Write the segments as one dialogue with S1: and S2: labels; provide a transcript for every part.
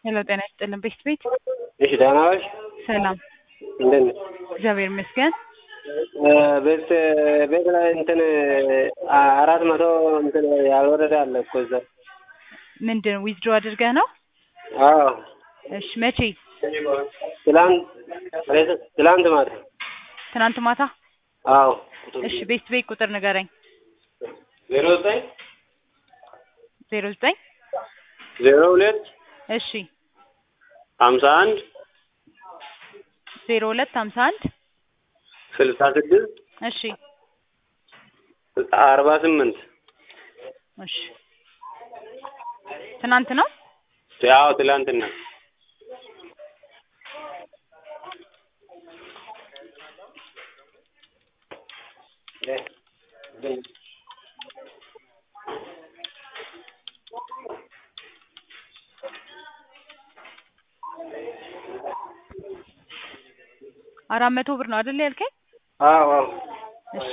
S1: ሄሎ ጤና ይስጥልን ቤት ቤት
S2: እሺ ደህና ነሽ?
S1: ሰላም
S2: እንደት ነሽ?
S1: እግዚአብሔር ይመስገን።
S2: ቤት ቤት ላይ እንትን አራት መቶ እንትን ያልወረደ አለ እኮ እዛ።
S1: ምንድን ዊዝድሮ አድርገህ ነው?
S2: አዎ
S1: እሺ መቼ?
S2: ትላንት ትላንት ማታ።
S1: ትናንት ማታ?
S2: አዎ
S1: እሺ ቤት ቤት ቁጥር ንገረኝ።
S2: ዜሮ ዘጠኝ
S1: ዜሮ ዘጠኝ
S2: ዜሮ ሁለት
S1: እሺ
S2: ሀምሳ አንድ
S1: ዜሮ ሁለት ሀምሳ አንድ
S2: ስልሳ ስድስት
S1: እሺ
S2: አርባ ስምንት
S1: እሺ ትናንት ነው?
S2: ያው ትላንትና
S1: አራት መቶ ብር ነው አይደል ያልከኝ?
S2: አዎ አዎ
S1: እሺ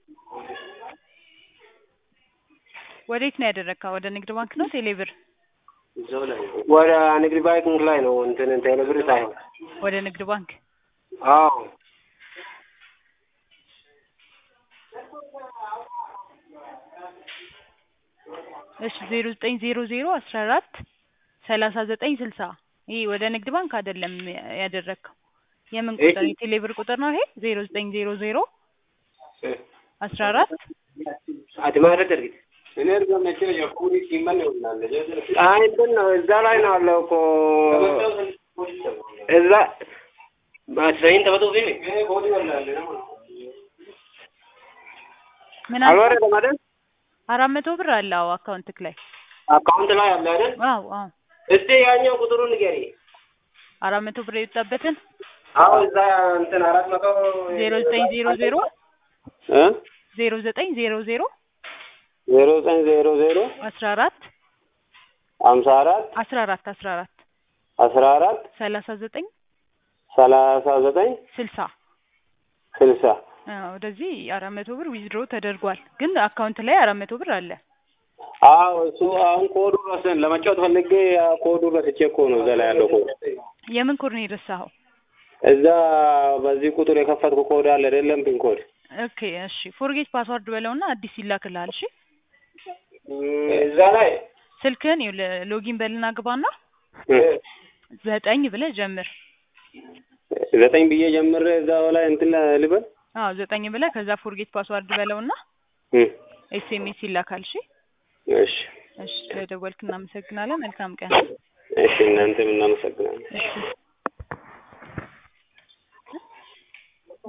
S1: ወዴት ነው ያደረግከው? ወደ ንግድ ባንክ ነው ቴሌ ብር?
S2: ወደ ንግድ ባንክ ላይ ነው እንትን ቴሌ ብር ሳይሆን
S1: ወደ ንግድ ባንክ
S2: አዎ
S1: እሺ ዜሮ ዘጠኝ ዜሮ ዜሮ አስራ አራት ሰላሳ ዘጠኝ ስልሳ ይሄ ወደ ንግድ ባንክ አይደለም ያደረግከው። የምን ቁጥር
S2: እሺ።
S1: የቴሌ ብር ቁጥር ነው ይሄ? ዜሮ ዘጠኝ ዜሮ ዜሮ አስራ አራት
S2: አድማረት እርግጥ አይ እንትን ነው እዛ ላይ ነው አለው እኮ እዛ ማስረይን ተበቶ
S1: ምን አልከኝ?
S2: አልወረደም አይደል?
S1: አራት መቶ ብር አለ አዎ አካውንትክ ላይ
S2: አካውንት ላይ አለ አይደል?
S1: አዎ አዎ
S2: እስቲ ያኛው ቁጥሩን ንገሪ።
S1: አራት መቶ ብር የወጣበትን
S2: አዎ እዛ እንትን አራት መቶ
S1: ዜሮ ዘጠኝ ዜሮ ዜሮ
S2: እ
S1: ዜሮ ዘጠኝ ዜሮ ዜሮ
S2: ዜሮ ዘጠኝ ዜሮ ዜሮ
S1: አስራ አራት
S2: ሀምሳ አራት
S1: አስራ አራት አስራ አራት
S2: አስራ አራት
S1: ሰላሳ ዘጠኝ
S2: ሰላሳ ዘጠኝ
S1: ስልሳ
S2: ስልሳ
S1: አዎ ወደዚህ አራት መቶ ብር ዊዝድሮ ተደርጓል፣ ግን አካውንት ላይ አራት መቶ ብር አለ።
S2: አዎ እሱ አሁን ኮዱ ረስን ለመጫወት ፈልጌ ያ ኮዱ ረስቼ እኮ ነው እዛ ላይ ያለው ኮድ
S1: የምን ኮድ ነው የረሳኸው?
S2: እዛ በዚህ ቁጥር የከፈትኩ ኮድ አለ አይደለም ፒን ኮድ
S1: ኦኬ እሺ፣ ፎርጌት ፓስዋርድ በለውና አዲስ ይላክልሃል። እሺ
S2: እዛ ላይ
S1: ስልክህን ይኸውልህ ሎጊን በልና ግባና ዘጠኝ ብለህ ጀምር።
S2: ዘጠኝ ብዬ ጀምሬ እዛው ላይ እንትን ልበል
S1: አዎ ዘጠኝ ብለህ ከዛ ፎርጌት ፓስዋርድ በለውና
S2: እ
S1: ኤስኤምኤስ ይላካል። እሺ
S2: እሺ
S1: እሺ፣ ስለደወልክ እናመሰግናለን። መልካም ቀን።
S2: እሺ እናንተም እናመሰግናለን።
S1: እሺ